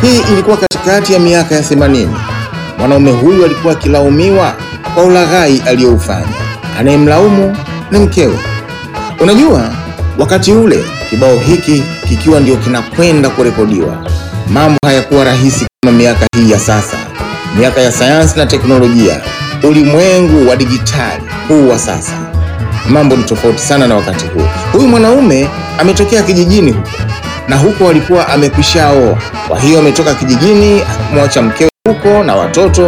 Hii ilikuwa katikati ya miaka ya 80. Mwanaume huyu alikuwa akilaumiwa kwa ulaghai aliyoufanya. Anayemlaumu ni mkewe. Unajua, wakati ule kibao hiki kikiwa ndio kinakwenda kurekodiwa, mambo hayakuwa rahisi kama miaka hii ya sasa, miaka ya sayansi na teknolojia, ulimwengu wa dijitali huu wa sasa. Mambo ni tofauti sana na wakati huo. Huyu mwanaume ametokea kijijini huko na huko alikuwa amekwishaoa. Kwa hiyo ametoka kijijini akimwacha mkewe huko na watoto,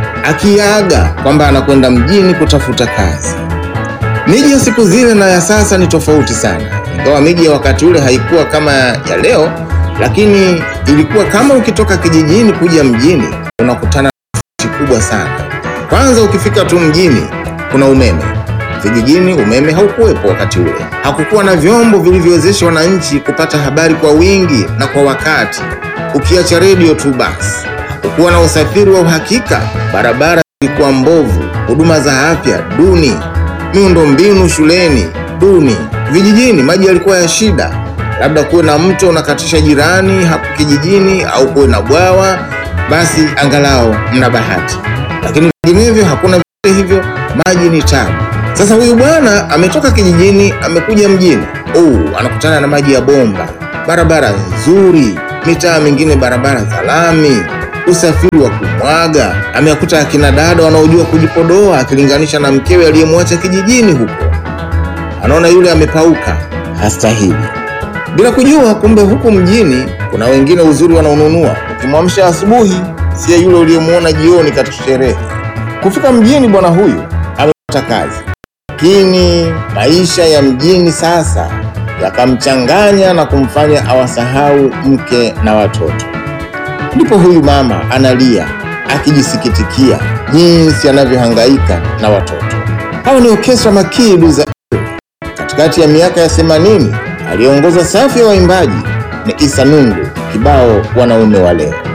akiaga kwamba anakwenda mjini kutafuta kazi. Miji ya siku zile na ya sasa ni tofauti sana, ingawa miji ya wakati ule haikuwa kama ya leo, lakini ilikuwa kama ukitoka kijijini kuja mjini unakutana na tofauti kubwa sana. Kwanza ukifika tu mjini kuna umeme. Vijijini umeme haukuwepo wakati ule. Hakukuwa na vyombo vilivyowezesha wananchi kupata habari kwa wingi na kwa wakati, ukiacha redio tu basi. Hakukuwa na usafiri wa uhakika, barabara zilikuwa mbovu, huduma za afya duni, miundombinu shuleni duni. Vijijini maji yalikuwa ya shida, labda kuwe na mto unakatisha jirani hapo kijijini, au kuwe na bwawa, basi angalau mna bahati, lakini vinginevyo hakuna vyote hivyo, maji ni tabu. Sasa huyu bwana ametoka kijijini amekuja mjini. Oh, anakutana na maji ya bomba, barabara nzuri, mitaa mingine barabara za lami, usafiri wa kumwaga. Amewakuta akina dada wanaojua kujipodoa akilinganisha na mkewe aliyemwacha kijijini huko. Anaona yule amepauka, hastahili, bila kujua kumbe huku mjini kuna wengine uzuri wanaonunua. Ukimwamsha asubuhi, siye yule uliyemwona jioni katika sherehe. Kufika mjini, bwana huyu amepata kazi lakini maisha ya mjini sasa yakamchanganya na kumfanya awasahau mke na watoto. Ndipo huyu mama analia akijisikitikia jinsi anavyohangaika na watoto. Hao ni Orkestra Makidu za katikati ya miaka ya 80. Aliongoza safu ya waimbaji ni Isa Nungu, kibao wanaume wa leo.